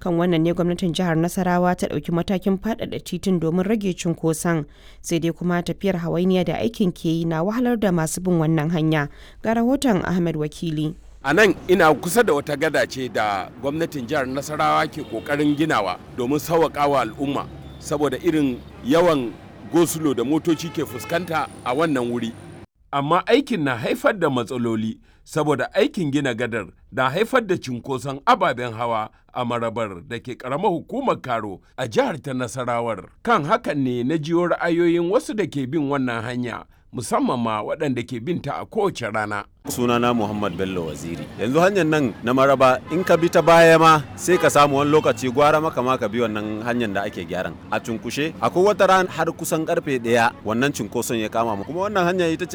kan wannan ne gwamnatin jihar nasarawa ta ɗauki matakin faɗaɗa titin domin rage cunkoson sai dai kuma tafiyar hawainiya da aikin ke yi na wahalar da masu bin wannan hanya ga rahoton ahmed wakili a nan ina kusa da wata gada ce da gwamnatin jihar nasarawa ke kokarin ginawa domin sauwaƙawa al'umma saboda irin yawan gosulo da motoci ke fuskanta a wannan wuri amma aikin na haifar da matsaloli saboda aikin gina gadar na haifar da cinkoson ababen hawa a marabar da ke karamar hukumar karo a jihar ta nasarawar kan hakan ne na jiyo ra'ayoyin wasu da ke bin wannan hanya musamman ma waɗanda ke binta a kowace rana. sunana muhammad bello waziri yanzu hanyar nan na maraba in ka bi ta baya ma sai ka samu wani lokaci gwara maka ma ka bi wannan hanyar da ake gyaran a cunkushe akwai wata ran har kusan karfe ɗaya wannan cunkoson ya kama mu kuma wannan hanya ita ce